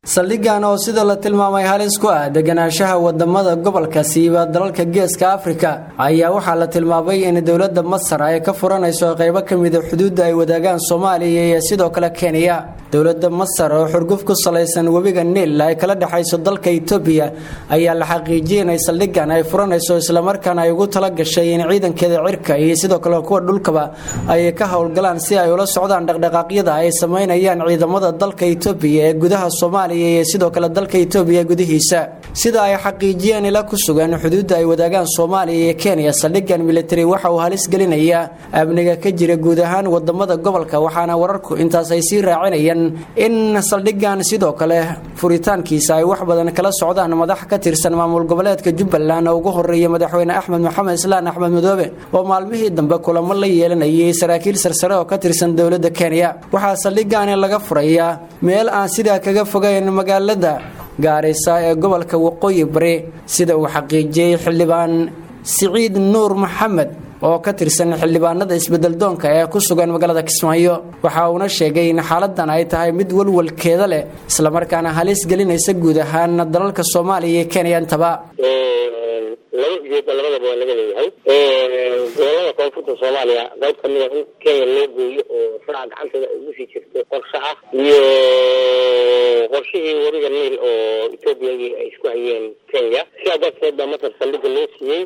saldhigan oo sida la tilmaamay halis ku ah deganaanshaha wadamada gobolka siiba dalalka geeska afrika ayaa waxaa la tilmaamay in dowlada masar ay ka furanayso qeybo kamida xuduudda ay wadaagaan soomaaliya iyo sidoo kale kenya dowlada masar oo xurguf ku salaysan webiga niil ay kala dhexayso dalka etoobiya ayaa la xaqiijiyay inay saldhigan ay furanayso islamarkaana ay ugu tala gashay in ciidankeeda cirka iyo sidoo kale kuwa dhulkaba ay ka howlgalaan si ay ula socdaan dhaqdhaqaaqyada ay sameynayaan ciidamada dalka etoobiya ee gudaha soomaaliya iyo sidoo kale dalka etoobiya gudihiisa sida ay xaqiijiyeen ila ku sugan xuduudda ay wadaagaan soomaaliya iyo kenya saldhigan military waxa uu halis gelinayaa amniga ka jira guud ahaan wadamada gobolka waxaana wararku intaas ay sii raacinayaan in saldhigan sidoo kale furitaankiisa ay wax badan kala socdaan madax ka tirsan maamul goboleedka jubbaland oo ugu horeeya madaxweyne axmed maxamed islaan axmed madoobe oo maalmihii dambe kulamo la yeelanayay saraakiil sarsare oo ka tirsan dowlada kenya waxaa saldhigani laga furayaa meel aan sidaa kaga fogayn magaalada gaarisa ee gobolka waqooyi bari sida uu xaqiijiyey xildhibaan siciid nuur maxamed oo ka tirsan xildhibaanada isbedeldoonka ee ku sugan magaalada kismaayo waxa uuna sheegay in xaaladan ay tahay mid walwalkeeda leh islamarkaana halis gelinaysa guud ahaan dalalka soomaaliya iyo kenya intaba laba ujeeda labadaba waa laga leeyahay gobolada koonfurta soomaaliya qayb kamida in kenya loo gooyo oo faraca gacanteeda ay ugu sii jirto qorshe ah iyo qorshihii webiga niil oo etoobiya ay isku hayeen kenya sidaa darteed baa masar saldhiga loo siiyey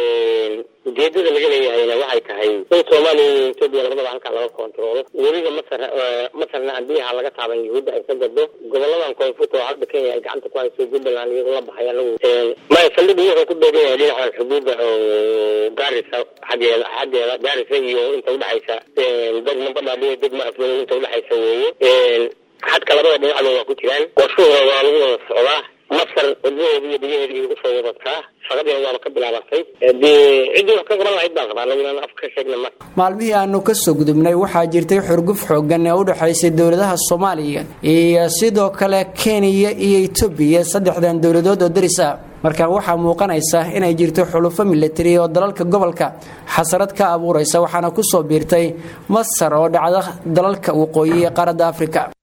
ujeedada laga leeyahayna waxay tahay in soomaaliya iyo etoobiya labadaba halkaa laga kontaroolo webiga masar masarna aan biyaha laga taaban yahuudda ay ka gado goboladan koonfurta oo hadda kenya ay gacanta ku hayso jubbaland iyagoo la baxay anagu maya saldhiga wuxuu ku beegan yahay dhinacan xuduudda oo gaarisa xaggeeda xaggeeda gaarisa iyo inta udhexaysa degma badhaadhiyo degma afdooy inta udhexaysa weeye xadka labada dhinacba waa ku jiraan qorshuhooda waa lagu wada socdaa masar wadnaheeda iyo biyaheeda igu soo wadataa shaqadeena waaba ka bilaabatay dee ciddii wax ka qaban lahayd baan qabaa anagu inaan af ka sheegna mar maalmihii aanu ka soo gudubnay waxaa jirtay xurguf xoogan ee u dhexaysay dowladaha soomaaliya iyo sidoo kale kenya iyo etoobiya saddexdan dowladood oo daris ah markaan waxaa muuqanaysa inay jirto xulufo militari oo dalalka gobolka xasarad ka abuuraysa waxaana ku soo biirtay masar oo dhacda dalalka waqooyi ee qaaradda afrika